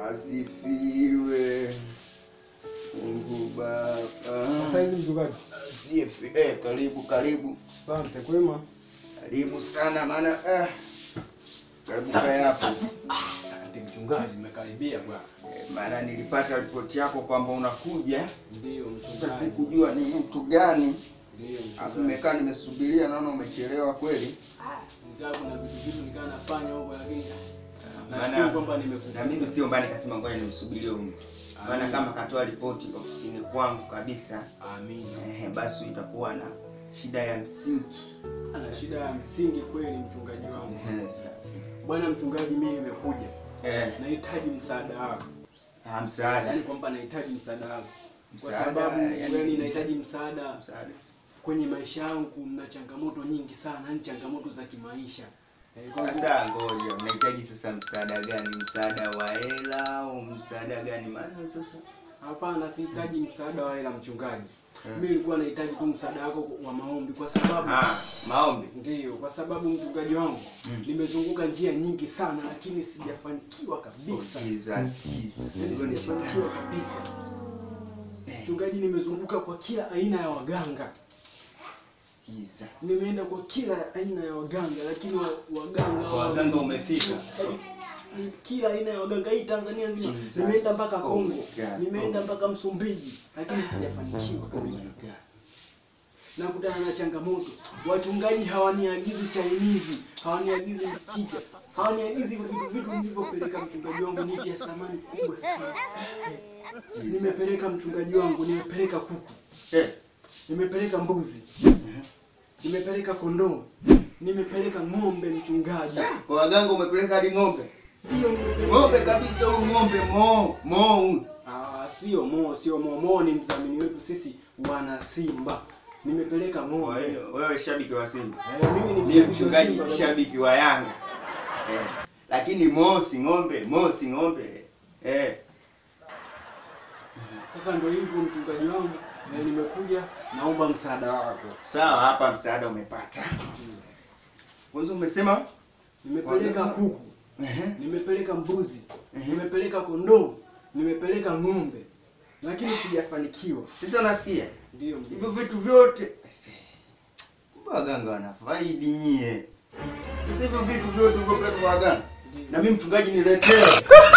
Asifiwe Mungu Baba. Sasa hizi mchungaji. Asifi. Eh, karibu karibu Asante kwema. karibu sana maana eh, karibu kaya hapo Asante mchungaji, nimekaribia bwana. eh, maana nilipata ripoti yako kwamba unakuja. Ndio Sasa mchungaji. sikujua ni mtu gani, Ndio alafu mchungaji. nimekaa nimesubiria, naona umechelewa kweli. Nikaa kuna vitu vitu nikaa nafanya huko lakini Maana- nashukuru kwamba nimekuja. Na mimi sio mbaya, nikasema ngoja nimsubirie huyu mtu, maana Amina. kama katoa ripoti ofisini kwangu kabisa, Amina. eh, basi itakuwa na shida ya msingi. Ana shida ya msingi kweli mchungaji wangu. Eh, safi. Bwana mchungaji, mimi nimekuja. Eh, Nahitaji msaada wako. ah, msaada Yaani kwamba nahitaji msaada wako. Kwa Msaada, sababu yani- yani nahitaji msaada msaada kwenye maisha yangu na changamoto nyingi sana, ni changamoto za kimaisha. Eh, kwa hivyo- Sasa ngoja, unahitaji sasa msaada gani? Msaada wa hela au msaada gani? Maana sasa Hapana, sihitaji msaada wa hela mchungaji. Hmm. Mimi nilikuwa nahitaji tu msaada wako wa maombi kwa sababu ah, maombi. ndiyo, kwa sababu mchungaji wangu Mm. nimezunguka njia nyingi sana, lakini sijafanikiwa Oh, kabisa. Jesus, Jesus. Yaani Hilo ni sijafanikiwa shetani. kabisa. Eh, Mchungaji, nimezunguka kwa kila aina ya waganga, Jesus. nimeenda kwa kila aina ya waganga, lakini wa, waganga Kwa waganga umefika? Yaani, ni kila aina ya waganga hii Tanzania nzima, Jesus. nimeenda mpaka Oh Kongo, my God. nimeenda Oh. mpaka Msumbiji, lakini sijafanikiwa Oh my kabisa. God. nakutana na changamoto. Wachungaji hawaniagizi chainizi, hawaniagizi mchicha, hawaniagizi vitu vitu nilivyopeleka mchungaji wangu ni vya thamani kubwa sana. Eh, Nimepeleka mchungaji wangu, nimepeleka kuku, Eh, nimepeleka mbuzi, nimepeleka kondoo, nimepeleka ng'ombe mchungaji. Kwa waganga umepeleka hadi ng'ombe. Hiyo nimepeleka- Ng'ombe kabisa huyu ng'ombe mo mo huyu. Ah, sio mo, sio mo. Mo ni mdhamini wetu sisi wana Simba. Nimepeleka Kwa ng'ombe. hiyo wewe shabiki wa Simba. Eh, mimi ni Mimi mshabiki wa mchungaji Simba ni kabisa. shabiki wa Yanga. Eh. Lakini mosi ng'ombe, mosi ng'ombe. Eh. Sasa ndio hivyo mchungaji wangu, eh, nimekuja naomba msaada wako. Sawa, hapa msaada umepata. Kwanza umesema Nimepeleka Waganga- kuku, ehe. nimepeleka mbuzi, Mhm. nimepeleka kondoo, nimepeleka ng'ombe, lakini sijafanikiwa. Sasa unasikia? Ndio Hivyo vitu vyote Ese, kumbe waganga wanafaidi nyie. Sasa hivyo vitu vyote uko kwa waganga. Na mimi mchungaji niletee.